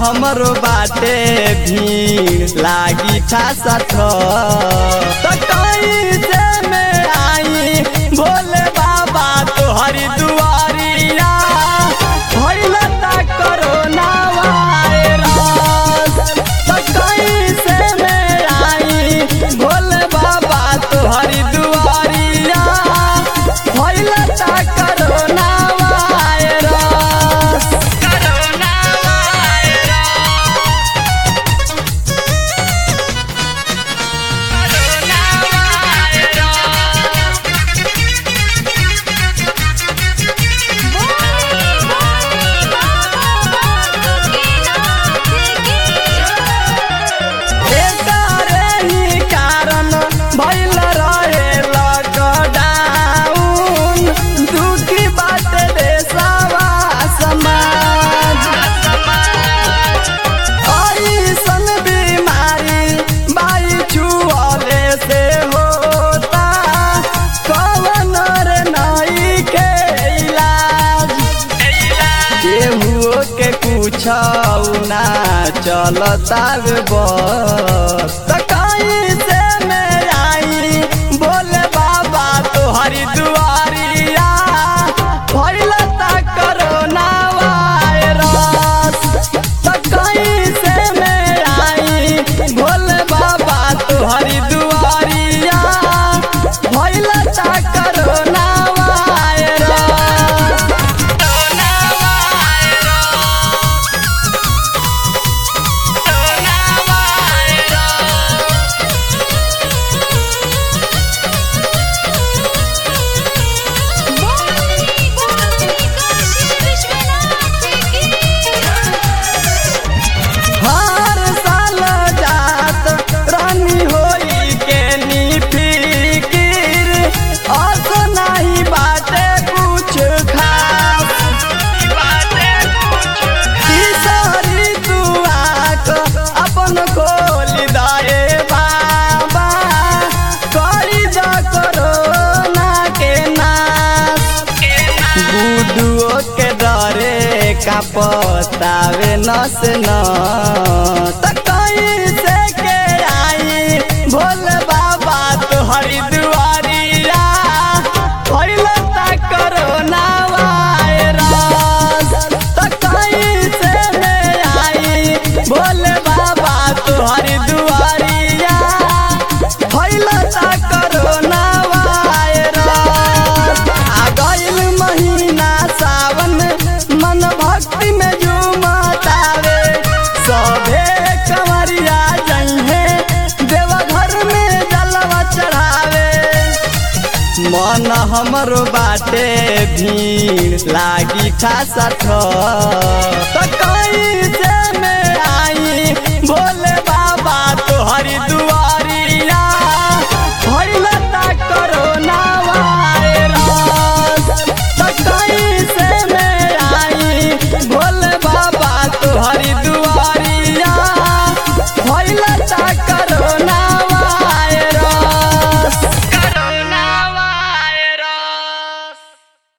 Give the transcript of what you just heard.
हमरो बाटे भीड़ लागी ठासा थ त कैसे में आई भोले बाबा तोहरी दुआरिया भइल ता कोरोना वायरस त कैसे में आई भोले बाबा तोहरी दुआरिया भइल ता कोरोना वायरस कोरोना वायरस एकारे ही कारण भइल रहे लॉकडाउन दुखी बात देशवा समाज ऐसन बीमारी बाई छुअले से होता कवन रे नई के इलाज केहू के कुछ ना चलता बस त कैसे में आई बोले बाबा तोहरी दुआरिया भइल ता कोरोना वायरस त कैसे में आई भोले बाबा तोहरी दुआरिया भइल ता कोरोना वायरस कोरोना हर साल जात रानी होई के नी फिकिर अस नहीं बाटे कुछ खास तीसरी दुआक अपन खोल दाए बाबा करी द कोरोना के नाश गुडुओ के डरे का पतावे नस न त कैसे के आई भोले बाबा तोहरी दुआरिया भइल ता कोरोना वायरस त कैसे में आई भोले बाबा तोहरी दुआरिया भइल ता कोरोना वायरस आ गइल महीना सावन मन भक्ति में झूमतावे सभे कंवरिया जइहे देवघर में जलवा चढ़ावे मन हमरो बाटे भीड़ लागी ठासा थ त कैसे में आई भोले बाबा तोहरी दुआ